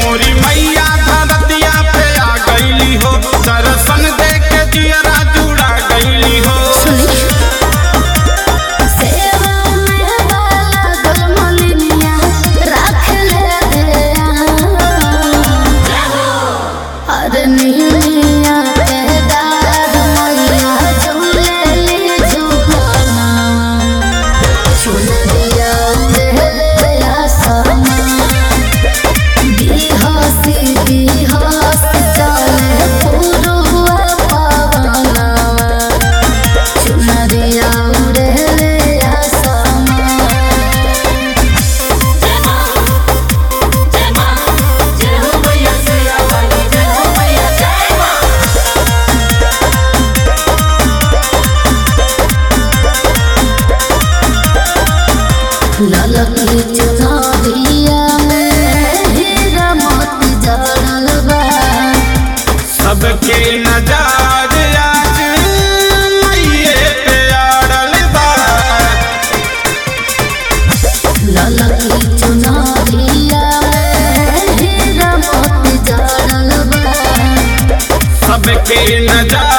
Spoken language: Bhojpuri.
मोरी मैया धरतिया पे आ गईली हो दर्शन दे के जियरा जुड़ा गईली हो सुनी सेवा में बाला गलमलिनिया राख ले दे अरे नीलिया के दाद मैया झूले ले झूलना चुनरिया उड़ेला समा बिहासी बिहास चले पुरुआ पवनवा चुनरिया उड़ेला समा ललकी चुनरिया में हीरा मोती जड़ल बा सबके नजार आज मैये पे आड़ल बा ललकी चुनरिया में हीरा मोती जड़ल बा सबके नजार